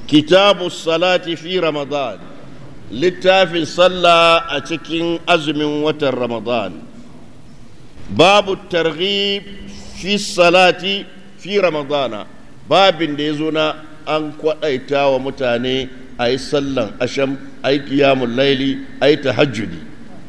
kitabu salati fi ramadan littafin sallah a cikin azumin watan ramadan babu targhib fi salati fi ramadana babin da ya zo na an kwaɗaita wa mutane a yi sallan asham a yi kiyamun laili a yi tahajjudi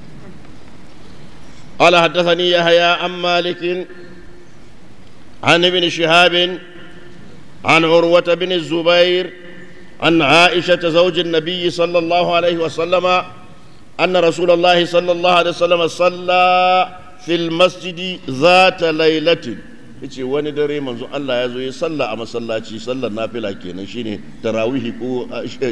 قال حدثني يحيى عن مالك عن ابن شهاب عن عروة بن الزبير عن عائشة زوج النبي صلى الله عليه وسلم أن رسول الله صلى الله عليه وسلم صلى في المسجد ذات ليلة yace wani dare manzo Allah ya zo ya salla a masallaci sallar nafila kenan shine tarawihi ko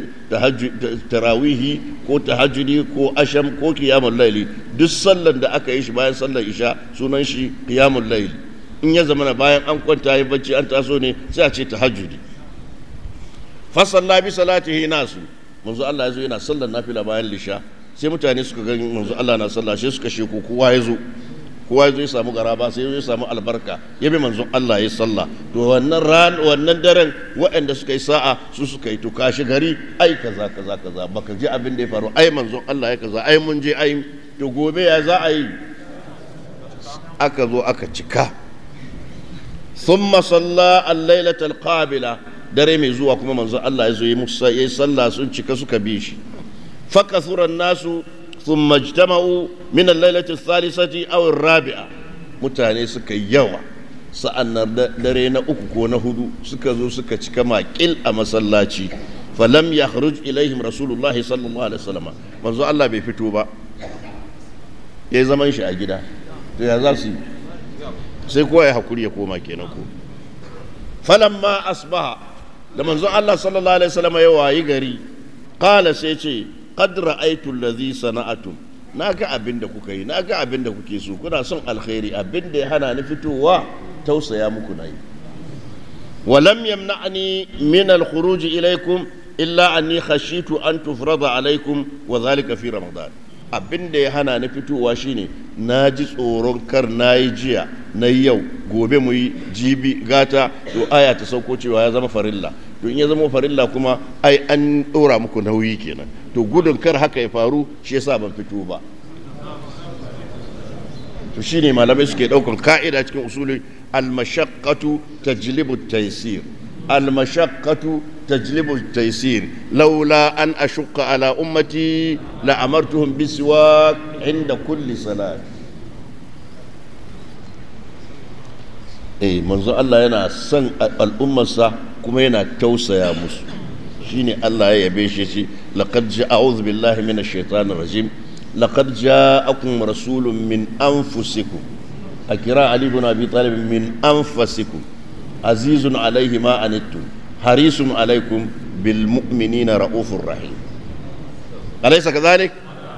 tarawihi ko tahajjudi ko asham ko qiyamul layli duk sallar da aka yi shi bayan sallar isha sunan shi qiyamul layli in ya zama bayan an kwanta yi bacci an taso ne sai a ce tahajjudi fa salla bi salatihi nasu manzo Allah ya zo yana sallar nafila bayan lisha sai mutane suka ga manzo Allah na sallah sai suka sheku kowa ya zo kowa ya zo ya samu garaba sai ya samu albarka ya bi manzon Allah ya sallah to wannan ran wannan daren waɗanda suka yi sa'a su suka yi to kashi gari ai kaza kaza kaza baka ji abin da ya faru ai manzon Allah ya kaza ai mun je ai to gobe ya za a yi aka zo aka cika thumma salla al-lailata al-qabila dare mai zuwa kuma manzon Allah ya zo ya musa ya sallah sun cika suka bi shi fakasura nasu ثم اجتمعوا من الليلة الثالثة أو الرابعة mutane suka yi yawa sa'an nan dare na uku ko na hudu suka zo suka cika makil a masallaci falam ya kharuj ilaihim rasulullah sallallahu alaihi wasallam manzo Allah bai fito ba ya zaman shi a gida to ya za su sai kowa ya hakuri ya koma kenan ko falamma asbaha da manzo Allah sallallahu alaihi wasallam ya wayi gari qala sai ce qad ra'aytu allazi sana'atum naga abin da kuka yi naga abin da kuke so kuna son alkhairi abin da ya hana ni fitowa tausaya muku nayi ولم يمنعني من الخروج إليكم إلا أني خشيت أن تفرض عليكم وذلك في رمضان abin da ya hana na fitowa shine na ji tsoron kar na yi jiya na yau gobe mu yi jibi gata to aya ta sauko cewa ya zama farilla to in ya zama farilla kuma ai an ɗora muku nauyi kenan to gudun kar haka ya faru shi yasa ban fito ba to shine malamai suke ɗaukar ka'ida cikin usuli al-mashaqqatu tajlibu at-taysir al-mashaqqatu تجلب التيسير لولا أن أشق على أمتي لأمرتهم بالسواك عند كل صلاة eh manzo Allah yana son al'ummarsa kuma yana tausaya musu shine Allah ya yabe shi shi laqad ja'udhu billahi minash shaitanir rajim laqad ja'akum rasulun min anfusikum akira ali ibn abi talib min anfusikum azizun alayhi ma anittum حريص عليكم بالمؤمنين رؤوف رحيم أليس كذلك؟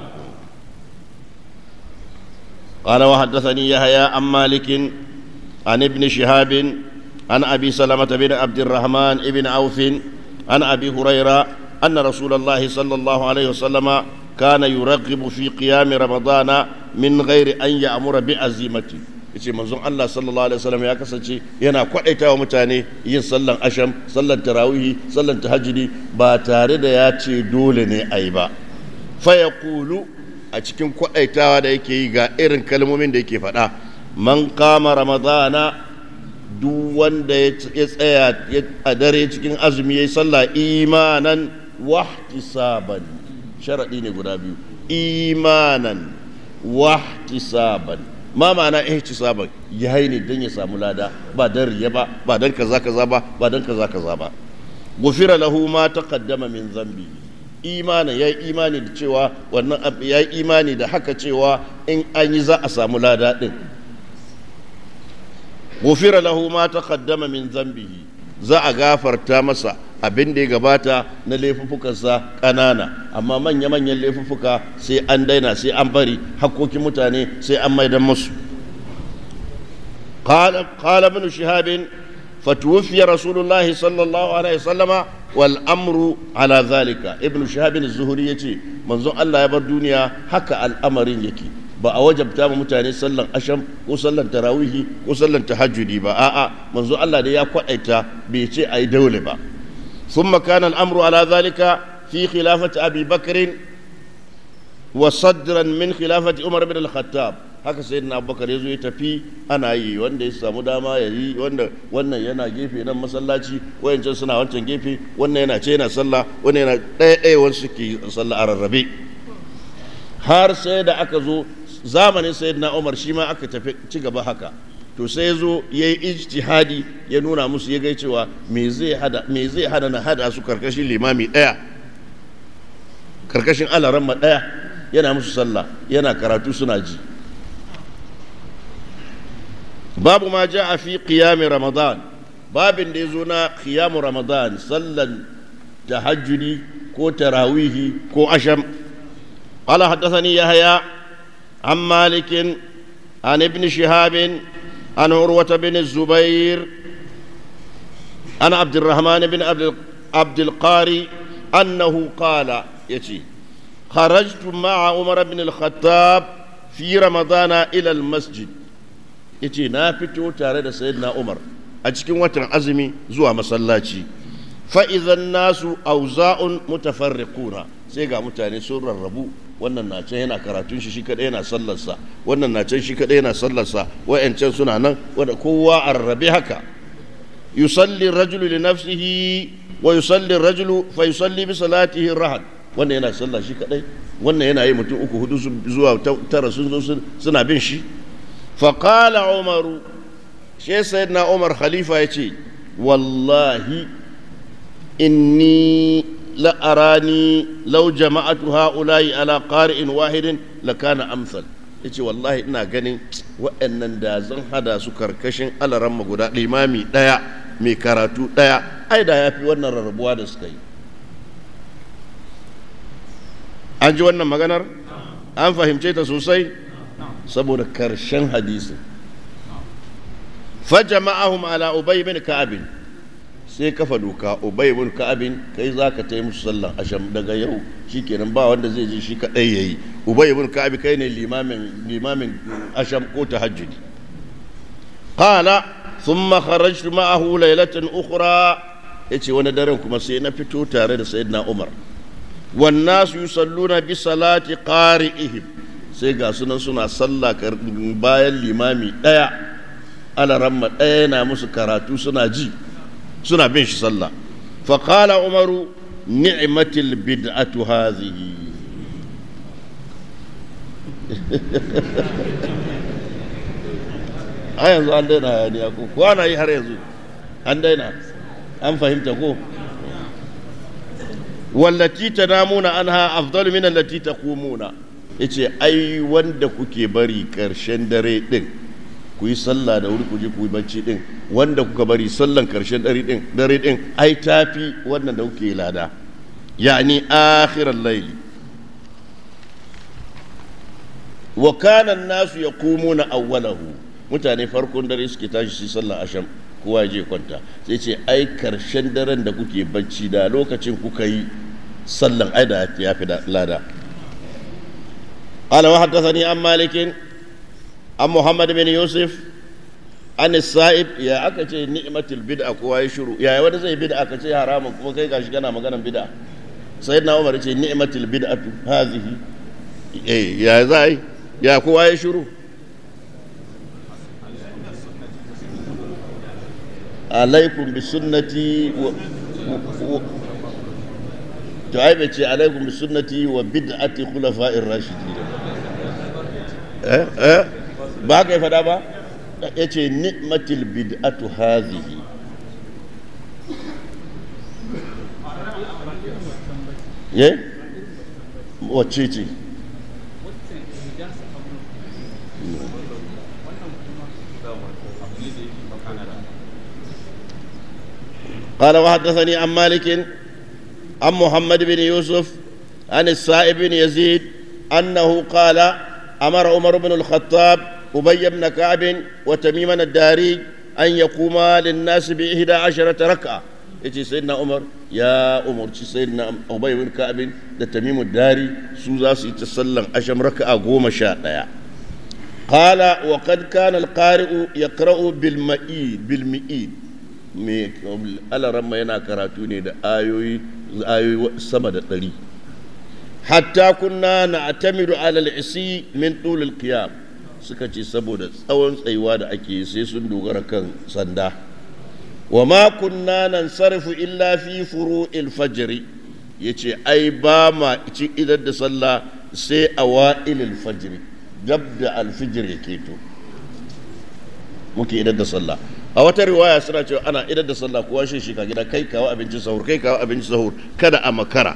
قال وحدثني يحيى عن مالك عن ابن شهاب عن أبي سلمة بن عبد الرحمن بن عوف عن أبي هريرة أن رسول الله صلى الله عليه وسلم كان يرغب في قيام رمضان من غير أن يأمر بعزيمته yace manzon Allah sallallahu alaihi wasallam ya kasance yana kwadaita wa mutane yin sallan asham sallan tarawihi sallan tahajjudi ba tare da ya ce dole ne ai ba fa yaqulu a cikin kwadaitawa da yake yi ga irin kalmomin da yake faɗa man kama ramadana duk wanda ya tsaya a dare cikin azumi yayi sallah imanan wahtisaban sharadi ne guda biyu imanan wahtisaban ma ma'ana ihtisaban ya yi ne don ya samu lada ba dan riya ba ba dan kaza kaza ba ba dan kaza kaza ba gufira lahu ma taqaddama min zambi imanin ya yi imani da cewa wannan ya yi imani da haka cewa in an yi za a samu lada din gufira lahu ma taqaddama min zambihi za a gafarta masa abin da ya gabata na laifuffukansa ƙanana amma manya-manyan laifuffuka sai an daina sai an bari hakkokin mutane sai an maidan musu قال ابن شهاب فتوفي رسول الله صلى الله عليه وسلم والأمر على ذلك ابن شهاب الزهري يتي منظر الله يبر دنيا حكى الأمر يكي ba a wajabta ma mutane sallan asham ko sallan tarawihi ko sallan tahajjudi ba a'a manzo Allah da ya kwadaita bai ce ai daule ba ثم كان الأمر على ذلك في خلافة أبي بكر وصدرا من خلافة عمر بن الخطاب haka sai na abubakar ya zo ya tafi ana yi wanda ya samu dama ya yi wanda wannan yana gefe nan masallaci wayancan suna wancan gefe wannan yana ce yana sallah wannan yana ɗaya ɗaya wasu ke sallah a rarrabe har sai da aka zo zamanin sayyidina umar shi ma aka tafi ci gaba haka to sai ya zo ya yi ijtihadi ya nuna musu ya gai cewa me zai hada me zai hada na hada su karkashin limami daya karkashin alaramma daya yana musu sallah yana karatu suna ji babu ma ja a fi qiyami ramadan babin da ya zo na qiyamu ramadan sallan tahajjudi ko tarawihi ko asham قال حدثني يحيى عن مالك عن ابن شهاب عن عروة بن الزبير عن عبد الرحمن بن عبد القاري أنه قال يتي خرجت مع عمر بن الخطاب في رمضان إلى المسجد يتي نافتو تارد سيدنا عمر أجكين وتر أزمي زوا مسلاتي فإذا الناس أوزاء متفرقون سيقا متاني سورة الربو wannan na can yana karatun shi shi kadai yana sallarsa wannan na can shi kadai yana sallarsa wa'ancan suna nan wanda kowa a rarrabe haka yusalli rajulu li nafsihi wa yusalli rajulu fa yusalli bi salatihi rahad wannan yana sallah shi kadai wannan yana yi mutum uku hudu zuwa tara sun zo suna bin shi fa qala umaru shi sayyidina umar khalifa yace wallahi inni لأراني لو جمعت هؤلاء على قارئ واحد لكان أمثل yace wallahi ina ganin wa'annan da zan hada su karkashin alaran guda limami daya mai karatu daya ai da yafi wannan rarrabuwa da suka yi an ji wannan maganar an fahimce ta sosai saboda karshen hadisin fa jama'ahum ala ubay bin ka'ab sai kafa doka ubay ibn ka'abin kai zaka tayi musu sallan asham daga yau shikenan ba wanda zai ji shi kadai yayi ubay ibn ka'ab kai ne limamin limamin asham ko tahajjudi qala thumma kharajtu ma'ahu laylatan ukhra yace wani daren kuma sai na fito tare da sayyidina umar wan nasu yusalluna bi salati qari'ihim sai ga sunan suna sallah bayan limami daya alaramma daya na musu karatu suna ji suna bin shi sallah faƙala umaru ni'matil bid'atu hazihi a yanzu an daina hayaniya ko ko ana yi har yanzu an daina an fahimta ko wallati tanamuna anha afdalu min allati taqumuna yace ai wanda kuke bari karshen dare din ku yi sallah da wuri ku je ku yi bacci din wanda kuka bari sallan karshen dare din dare din ai tafi wannan da kuke lada yani akhiral layli wa kana an-nasu yaqumuna awwalahu mutane farkon dare suke tashi su sallah asham kowa je kwanta sai ce ai karshen daren da kuke bacci da lokacin kuka yi sallan ai da ya fi lada قال وحدثني عن مالك عن محمد بن يوسف عن السائب يا أكتي نعمة البدعة كواي شروع يا ودا زي بدعة كتي حرام كما كي كاش كنا مغانا بدعة سيدنا عمر يقول نعمة البدعة هذه إيه يا زاي يا كواي شروع عليكم بسنتي و... و... تعيب عليكم بسنتي وبدعة خلفاء الراشدين eh eh ba ka yi fada ba ya ce ni'matil bid'atu hazihi ye wacce ce قال وحدثني عن مالك عن محمد بن يوسف عن السائب بن يزيد أنه قال أمر عمر بن الخطاب أبي بن كعب وتميما الداري أن يقوما للناس بإحدى عشرة ركعة يجي سيدنا عمر يا عمر سيدنا أبي بن كعب da tamimu dari su za su yi ta sallan asham raka'a goma sha ɗaya qala wa qad kana al-qari'u yaqra'u bil ma'id bil mi'id mai alaramma yana karatu ne da ayoyi ayoyi sama da ɗari hatta kunna na atamidu alal isi min tulul qiyam suka ce saboda tsawon tsayuwa da ake sai sun dogara kan sanda wa ma kunna nan sarfu illa fi furu'il fajri yace ai ba ma ci idan da sallah sai a wa'ilil fajri gab da alfijir yake to muke idan da sallah a wata riwaya suna cewa ana idan da sallah kowa shi shi ka gida kai kawo abinci sahur kai kawo abinci sahur kada a makara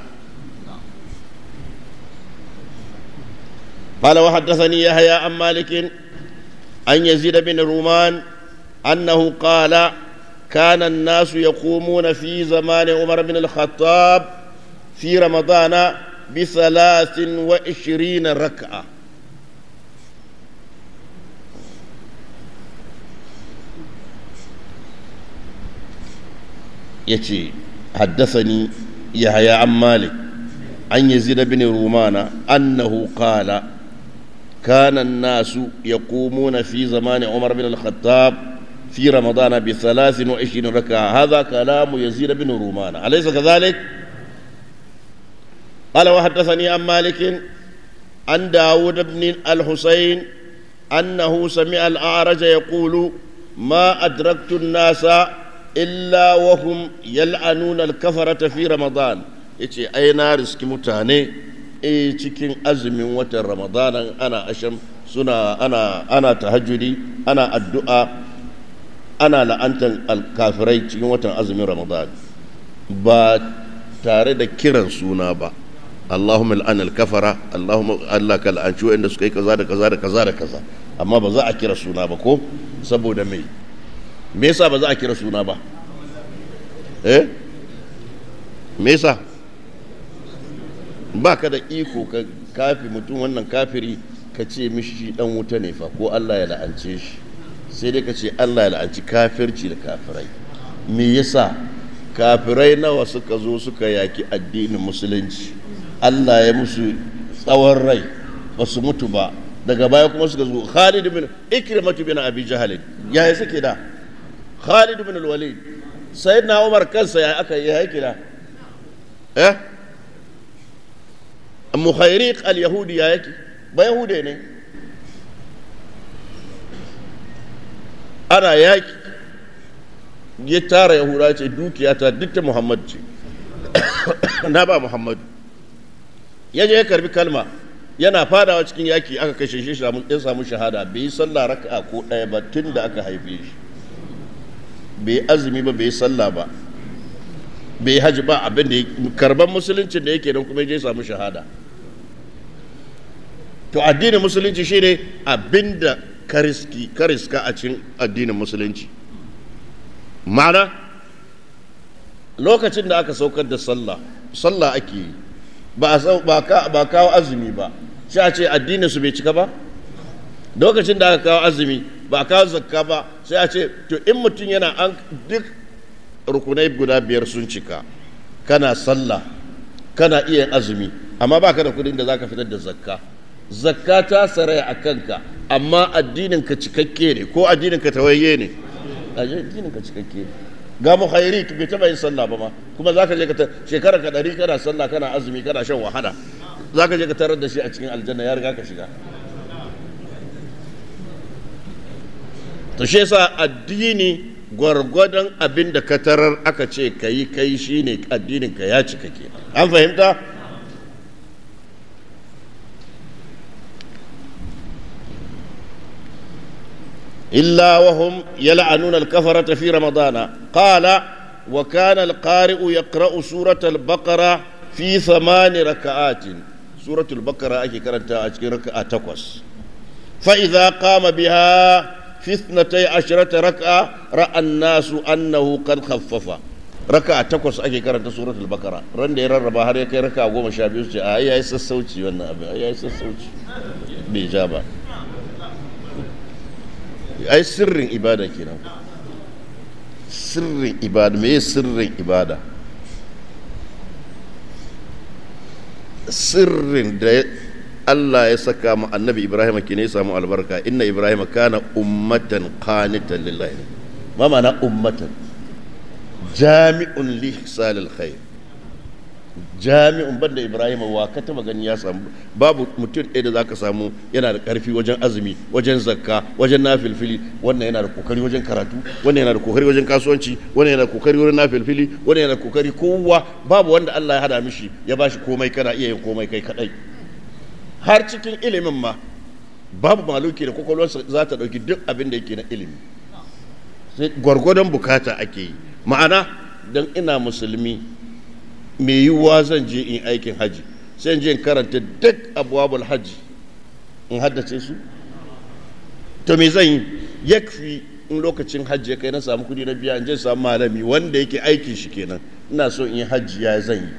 قال وحدثني يحيى عن مالك عن يزيد بن رومان أنه قال كان الناس يقومون في زمان عمر بن الخطاب في رمضان بثلاث وعشرين ركعة يتي حدثني يحيى عن مالك عن يزيد بن رومان أنه قال كان الناس يقومون في زمان عمر بن الخطاب في رمضان بثلاث وعشرين ركعة هذا كلام يزيد بن رومان أليس كذلك؟ قال وحدثني عن مالك عن داود بن الحسين أنه سمع الأعرج يقول ما أدركت الناس إلا وهم يلعنون الكفرة في رمضان yace ai na riski mutane e cikin azumin watan ramadanan ana asham suna ana ana tahajjudi ana addu'a ana la'antar alkafirai cikin watan azumin ramadan ba tare da kiran suna ba Allahumma al'an al-kafara Allahumma Allah ka la'anci wanda suka yi kaza da kaza da kaza da kaza amma ba za a kira suna ba ko saboda me me yasa ba za a kira suna ba eh me yasa ba ka da iko ka kafi mutum wannan kafiri ka ce mishi dan wuta ne fa ko Allah ya la'ance shi sai dai ka ce Allah ya la'anci kafirci da kafirai me yasa kafirai nawa suka zo suka yaki addinin musulunci Allah ya musu tsawon rai ba su mutu ba daga baya kuma suka zo Khalid bin Ikrimatu bin Abi Jahal ya yi suke da Khalid bin Walid sayyidina Umar kansa ya aka yi yake da eh mukhayriq al-yahudi ya yake ba yahude ne ana yaki ya tara yahuda ce dukiya ta duk ta muhammad ce na ba muhammadu ya je ya karbi kalma yana fadawa cikin yaki aka kashe shi ya samu shahada bai yi sallah raka'a ko ɗaya ba tun da aka haife shi bai azumi ba bai yi sallah ba bai haji ba abin da karban musuluncin da yake don kuma ya je samu shahada to addinin musulunci shine abin da kariski kariska a cikin addinin musulunci ma'ana lokacin da aka saukar da sallah sallah ake yi ba ba kawo azumi ba sai a ce addinin su bai cika ba lokacin da aka kawo azumi ba kawo zakka ba sai a ce to in mutum yana an duk rukunai guda biyar sun cika kana sallah kana iya azumi amma baka da kudin da zaka fitar da zakka zakka ta saraya a kanka amma addinin ka cikakke ne ko addinin ka tawayye ne addinin ka cikakke ne ga mu khairi bai taba yin sallah ba ma kuma zaka je ka shekara ka dari kana sallah kana azumi kana shan wahala zaka je ka tarar da shi a cikin aljanna ya riga ka shiga to shi yasa addini gwargwadon abin da ka tarar aka ce ka yi kai shi ne addinin ka ya cika ke an fahimta illa wahum yal'anuna al-kafarata fi ramadana qala wa kana al-qari'u yaqra'u surata al-baqara fi thamani raka'atin suratul baqara ake karanta a cikin raka'a takwas fa idza qama biha في اثنتي عشرة ركعة رأى الناس أنه قد خفف ركعة تقص أكي كرنت سورة البقرة رند يرربا هر يكي ركعة قوم شابي يسجي آي آي سسوتي وانا أبي آي آي سسوتي بإجابة أي سر إبادة كنا سر إبادة ما سر إبادة سر Allah ya saka mu annabi Ibrahim ke ne samu albarka inna Ibrahim kana ummatan qanitan lillahi ma ma'ana ummatan jami'un li ihsalil khair jami'un banda ibrahim wa ka taba gani ya samu babu mutum ɗaya da zaka samu yana da ƙarfi wajen azumi wajen zakka wajen nafilfili wannan yana da kokari wajen karatu wannan yana da kokari wajen kasuwanci wannan yana da kokari wajen nafilfili wannan yana da kokari kowa babu wanda Allah ya hada mishi ya bashi komai kana iya yin komai kai kadai har cikin ilimin ma babu maluki da kwakwalwarsa za ta ɗauki duk abin da yake na ilimi sai gwargwadon bukata ake yi ma'ana don ina musulmi mai yiwuwa zan je in aikin haji sai in je in karanta duk abubuwan haji in haddace su to me zan yi yakfi in lokacin hajji ya kai na samu kudi na biya in je samu malami wanda yake aikin shi kenan ina so in yi hajji ya zan yi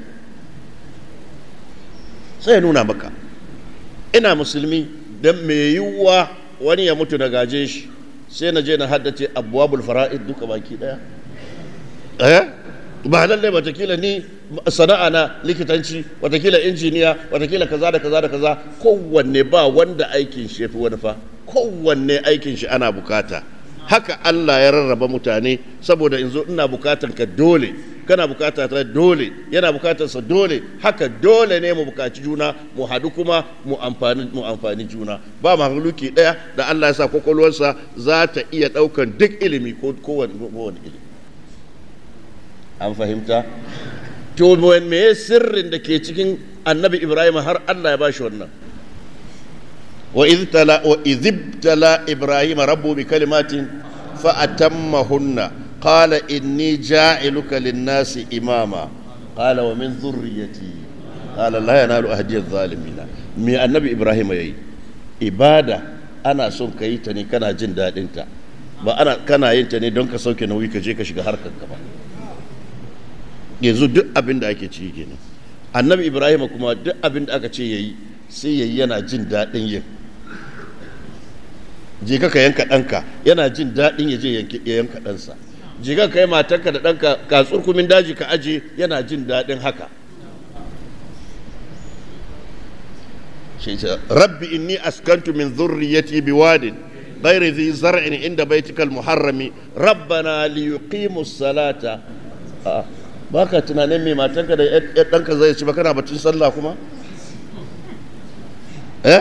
sai ya nuna maka ina musulmi don mai yiwuwa wani ya mutu na gaje shi sai na je na haddace abubuwan fara'id duka baki daya eh ba lallai watakila ni sana'a na likitanci watakila injiniya watakila kaza da kaza da kaza kowanne ba wanda aikin shi yafi wani fa kowanne aikin shi ana bukata haka Allah ya rarraba mutane saboda in zo ina bukatan ka dole kana bukata ta dole yana bukatar sa dole haka dole ne mu bukaci juna mu hadu kuma mu amfani mu amfani juna ba mahaluki daya da Allah ya sa kwakwalwarsa za ta iya daukan duk ilimi ko kowane ilimi an fahimta to me sirrin da ke cikin annabi ibrahim har allah ya bashi wannan wa iztala wa izibtala ibrahim rabbu bi kalimatin fa atammahunna qala inni ja'iluka lin-nasi imama qala wa min dhurriyyati qala la yanalu ahdi adh-dhalimina me annabi ibrahim yayi ibada ana son ka yi ta ne kana jin dadin ta ba ana kana yin ta ne don ka sauke nauyi ka je ka shiga harkar ka ba yanzu duk abin da ake ciki kenan annabi ibrahim kuma duk abin da aka ce ya yi sai ya yi yana jin daɗin yin je ka yanka ɗanka yana jin daɗin ya je ya yanka ɗansa je ka kai matarka da ɗanka ka tsurkumin daji ka aje yana jin daɗin haka rabbi inni askantu min zurriyati biwadin غير ذي زرع عند بيتك المحرم ربنا ليقيموا الصلاة آه. ba ka tunanin mai matanka da ɗanka zai ci ba kana batun sallah kuma? eh?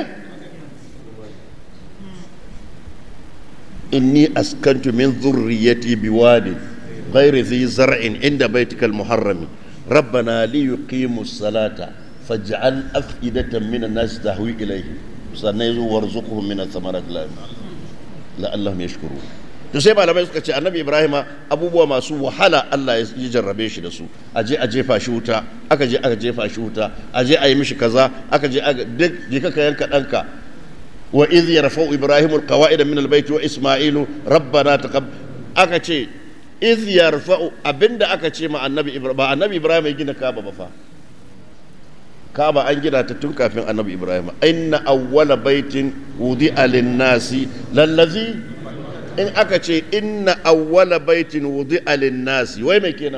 inni askantu min zurriyati biwadi ghairi zi zar'in inda baitikal muharrami rabbana li yuqimu salata faj'al af'idatan min an-nas tahwi ilayhi sannan yazo warzuqhum min ath-thamarat la'allahum yashkurun to sai malamai suka ce annabi ibrahim abubuwa masu wahala allah ya jarrabe shi da su a je a jefa shi wuta aka je aka jefa shi wuta a je a yi mishi kaza aka je duk je ka yanka ɗanka wa iz yarfa'u ibrahim alqawaid min albayt wa isma'ilu rabbana taqab aka ce iz yarfa'u abinda aka ce ma annabi ibrahim ba annabi ibrahim ya gina kaba ba fa kaba an gina ta tun kafin annabi ibrahim inna awwala baitin wudi'a lin-nasi lallazi in aka ce inna awwala baitin wudi nasi wai mai kenan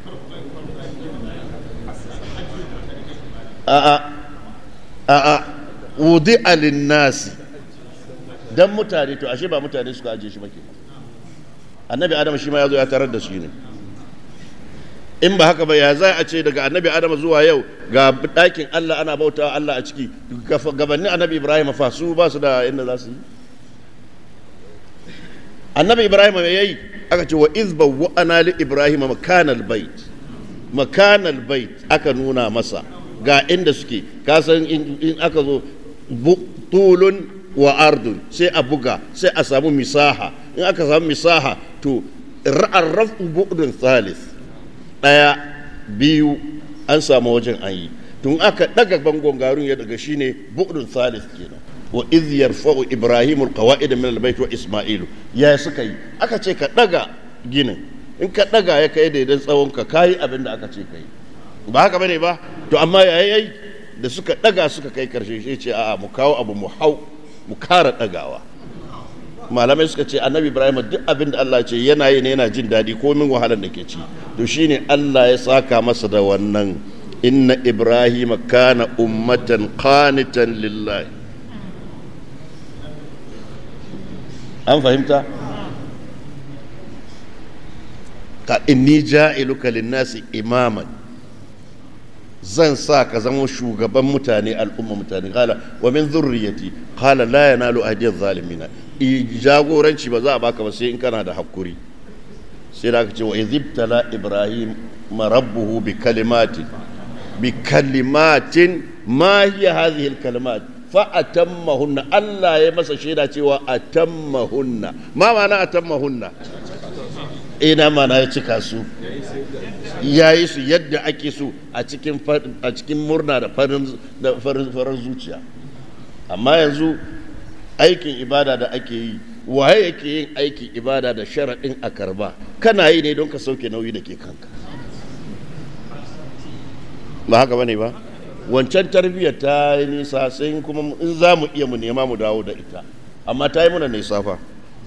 a'a a'a wudi nasi dan mutane to ashe ba mutane suka aje shi ba kenan annabi adam shi ma ya zo ya tarar da shi ne in ba haka ba ya za a ce daga annabi adam zuwa yau ga ɗakin allah ana bautawa allah a ciki gabanin annabi ibrahim fa su ba su da inda za su yi annabi ibrahim mai yayi aka ce wa izba wa ana li ibrahim makanal bait makanal bait aka nuna masa ga inda suke kasan in aka zo tulun wa ardun sai a buga sai a samu misaha in aka samu misaha to ra'arraf bu'dun thalith daya biyu an samu wajen an yi tun aka daga bangon garun ya daga shine bu'dun thalith kenan wa iz yarfa'u ibrahimu alqawa'id min albayt wa isma'ilu ya suka yi aka ce ka daga ginin in ka daga ya kai daidan tsawon ka kai abin da aka ce kai ba haka bane ba to amma yayi da suka daga suka kai karshe shi ce a'a mu kawo abu mu hau mu kara dagawa malamai suka ce annabi ibrahim duk abin da Allah ce yana yi ne yana jin daɗi komin wahalar da ke ci to shine Allah ya saka masa da wannan inna ibrahim kana ummatan qanitan lillahi an fahimta ka inni ja'iluka lin-nasi imaman zan sa ka zama shugaban mutane al'umma mutane kala wa min zurriyati kala la yanalu ahdiyaz zalimina i jagoranci ba za a baka ba sai in kana da hakuri sai da aka ce wa izibtala ibrahim marabbuhu bi kalimatin bi kalimatin ma hiya hadhihi al kalimat fa atammahunna Allah ya masa shaida cewa atammahunna ma ma'ana atammahunna ina mana ya cika su ya yi su yadda ake so a cikin murna da farin zuciya amma yanzu aikin ibada da ake yi waye yake yin aikin ibada da sharaɗin a karba kana yi ne don ka sauke nauyi da ke kanka ba haka bane ba wancan tarbiyyar ta yi nisa sai kuma in za mu iya mu nema mu dawo da ita amma ta yi muna nisa fa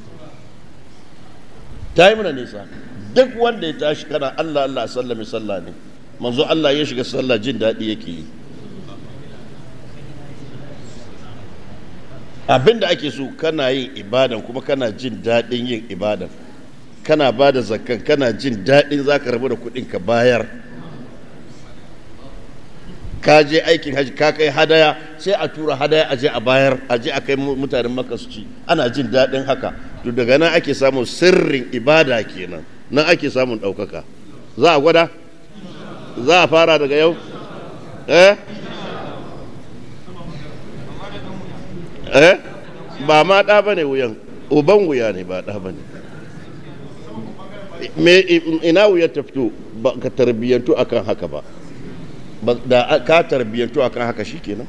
ta yi muna nisa duk wanda ya tashi kana Allah Allah sallami sallah ne manzo Allah ya shiga sallah jin daɗi yake yi abinda ake so kana yin ibadan kuma kana jin daɗin yin ibadan kana ba da zakkan kana jin daɗin za ka rabu da kuɗin ka bayar ka je aikin haji ka kai hadaya sai a tura hadaya a je a bayar a je a kai mutanen maka su ci ana jin daɗin haka to daga nan ake samun sirrin ibada kenan nan ake samun ɗaukaka za a gwada za a fara daga yau eh eh ba ma ɗa ba ne wuyan uban wuya ne ba ɗa ba ne ina wuyar ta fito ba ka tarbiyyantu akan haka ba da ka tarbiyyantu akan haka shi kenan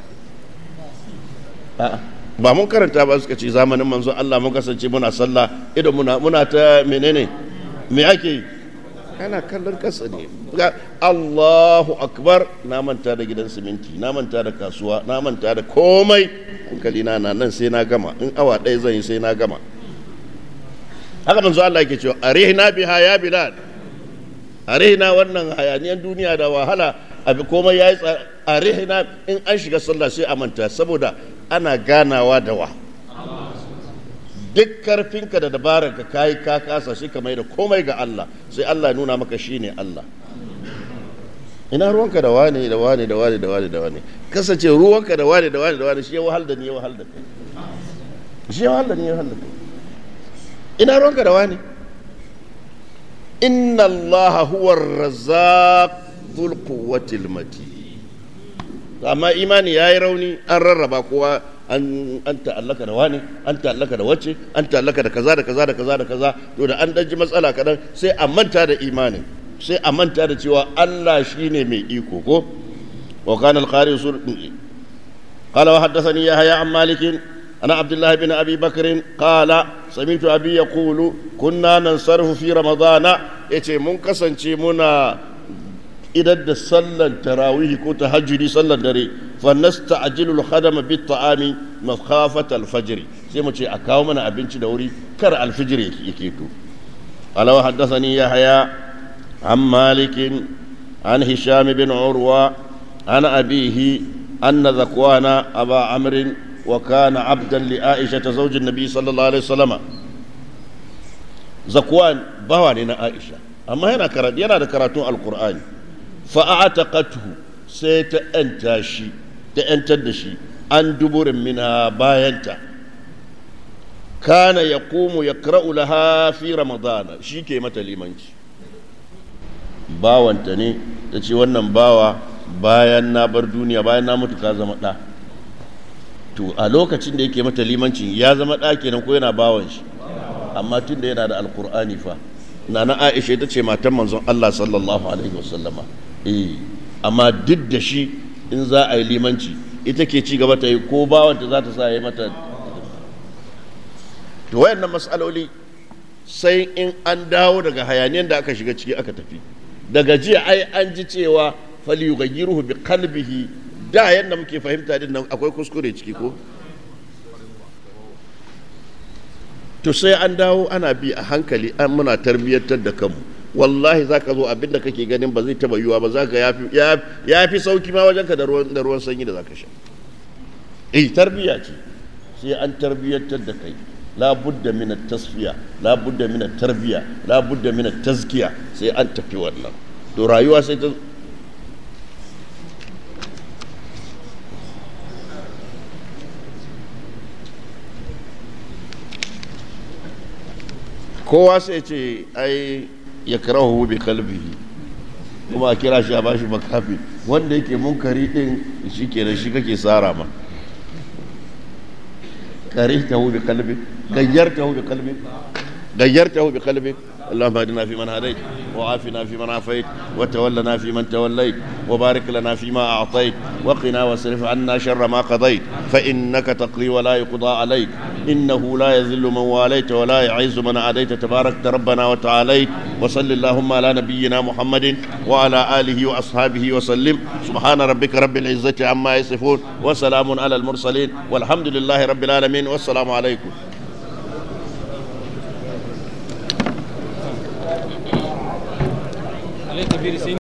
ba mun karanta ba suka ce zamanin manzo Allah mun kasance muna sallah idan muna muna ta menene me ake yi kana kallon kasa ne Allahu akbar na manta da gidan siminti na manta da kasuwa na manta da komai hankali na na nan sai na gama in awa ɗaya zan yi sai na gama haka manzo Allah yake cewa arihna biha ya bilal arihna wannan hayaniyan duniya da wahala abi komai yayi arihna in an shiga sallah sai a manta saboda ana ganawa da wa duk karfinka da dabarar ka kayi ka kasa shi ka mai da komai ga Allah sai Allah nuna maka shine Allah ina ruwanka da wane da wane da wane da wane da wane kasance ruwanka da wane da wane da wane shi ya wahal da ni ya wahal da kai shi ya wahal da ni ya wahal da kai ina ruwanka da wane inna Allah huwa ar-razzaq dhul quwwati al-matin amma imani yayi rauni an rarraba kowa an ta'allaka da wani an ta'allaka da wacce an ta'allaka da kaza da kaza da kaza da kaza to da an ɗanji matsala kaɗan sai a manta da imanin sai a manta da cewa Allah shine mai iko ko wa kana al-qari sur qala wa haddathani yahya an malik ana abdullah bin abi bakr qala sami'tu abi yaqulu kunna nansarfu fi ramadana yace mun kasance muna idan da sallan tarawih ko tahajjudi sallan dare fa nasta'jilu al-khadama bit ta'ami makhafat al-fajr sai mu ce a kawo mana abinci da wuri kar al-fajr yake to ala haddathani yahya an malik an hisham bin urwa an abihi anna zakwana aba amr wa kana abdan li aisha zawj an-nabi sallallahu alaihi wasallam zakwan bawa ne na aisha amma yana karatu yana da karatun alqur'ani fa'ataqathu sai ta ‘yanta shi ta ‘yantar da shi an duburin mina bayanta kana ya komo ya kra'u laha fi ramadana shi ke mata limanci bawanta ne ta ce wannan bawa bayan na bar duniya bayan na mutu ka zama ɗa to a lokacin da yake mata limancin ya zama ɗa kenan ko yana bawan shi amma tun da yana da alkur'ani fa na na aisha ita ce matan manzon allah sallallahu alaihi wasallama eh amma duk da shi in za a yi limanci ita ke ci gaba ta yi ko bawanta za ta sa yi mata to wayannan matsaloli sai in an dawo daga hayaniyar da aka shiga ciki aka tafi daga jiya ai an ji cewa fali yughayyiruhu bi qalbihi da yanda muke fahimta din nan akwai kuskure ciki ko to sai an dawo ana bi a hankali an muna tarbiyyantar da kanmu wallahi za ka zo abinda kake ganin ba zai taba yiwa ba za ka ya fi sauki ma wajenka da ruwan sanyi da za ka sha eh tarbiyya ce sai an tarbiyyantar da kai la budda min tasfiya la budda min tarbiya la budda min tazkiya sai an tafi wannan to rayuwa sai ta kowa sai ce ai ya karahu bi kalbihi kuma a kira shi a bashi makafi wanda yake munkari din shi kenan shi kake tsara ma كرهته بقلبك غيرته بقلبك غيرته بقلبك اللهم اهدنا فيمن هديت وعافنا فيمن عافيت وتولنا فيمن توليت وبارك لنا فيما اعطيت وقنا واصرف عنا شر ما قضيت فانك تقضي ولا يقضى عليك انه لا يذل من واليت ولا يعز من عاديت تبارك ربنا وتعاليت وصل اللهم على نبينا محمد وعلى اله واصحابه وسلم سبحان ربك رب العزه عما يصفون وسلام على المرسلين والحمد لله رب العالمين والسلام عليكم عليه كبير سين